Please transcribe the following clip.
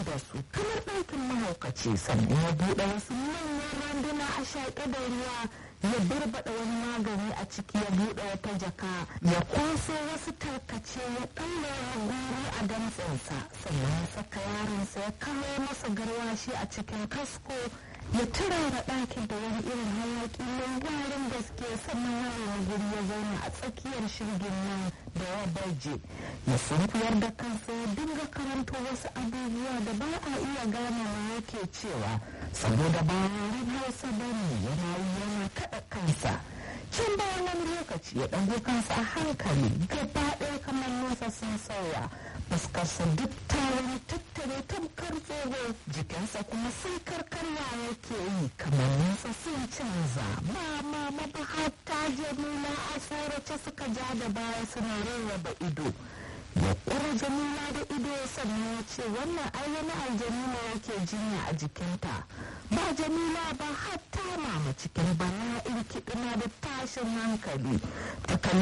da su kamar ɗakin mahaukaci sannan ya buɗe wasu manyan randuna a shaƙe da ruwa ya barbaɗa wani magani a ciki ya buɗe wata jaka ya kwaso wasu tarkace ya ɗaure goro a damtsinsa sannan ya saka yaronsa ya kawo masa garwashi a cikin kasko ya turara ɗakin da wani irin hayaƙi mai warin gaske sannan yaron guri ya zauna a tsakiyar shirgin nan da ya baje ya sunkuyar da kansa ya dinga karanto wasu abubuwa da ba a iya gane ma yake cewa saboda ba yaren hausa ba ne yana yana kaɗa kansa can bayan wani lokaci ya ɗago kansa a hankali gaba ɗaya kamar nasa sun sauya fuskarsa duk ta wani tattare tamkar tsoho jikinsa kuma sai karkarwa yake yi kamar nasa sun canza ba mama ba hatta jamila a tsorace suka ja da baya suna rarraba ido ya kura jamila da ido sannan ya ce wannan ai wani aljani ne yake jinya a jikinta ba jamila ba hatta mama cikin bala'in kiɗina da tashin hankali ta kalli